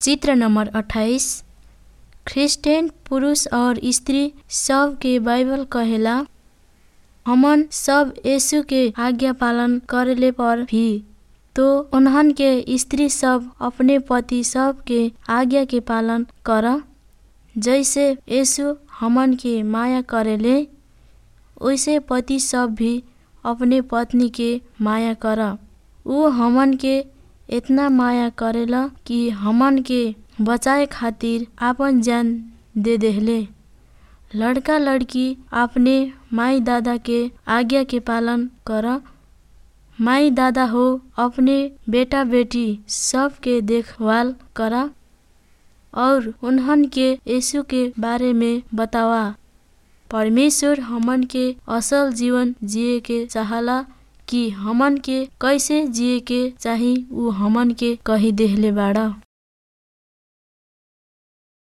चित्र नंबर अट्ठाईस क्रिस्चियन पुरुष और स्त्री सब के बाइबल कहेला हमन सब यीशु के आज्ञा पालन करेले पर भी तो उन्हन के स्त्री सब अपने पति सब के आज्ञा के पालन कर जैसे यीशु हमन के माया करेले वैसे पति सब भी अपने पत्नी के माया कर ऊ हमन के इतना माया करेला कि हमन के बचाए खातिर आपन जान दे देहले लड़का लड़की अपने माई दादा के आज्ञा के पालन कर माई दादा हो अपने बेटा बेटी सब के देखभाल कर और उन्हन के यीशु के बारे में बतावा परमेश्वर हमन के असल जीवन जिए के चाहला कि हमन के कैसे जिए के चाही ऊ हमन के कही देहले बाड़ा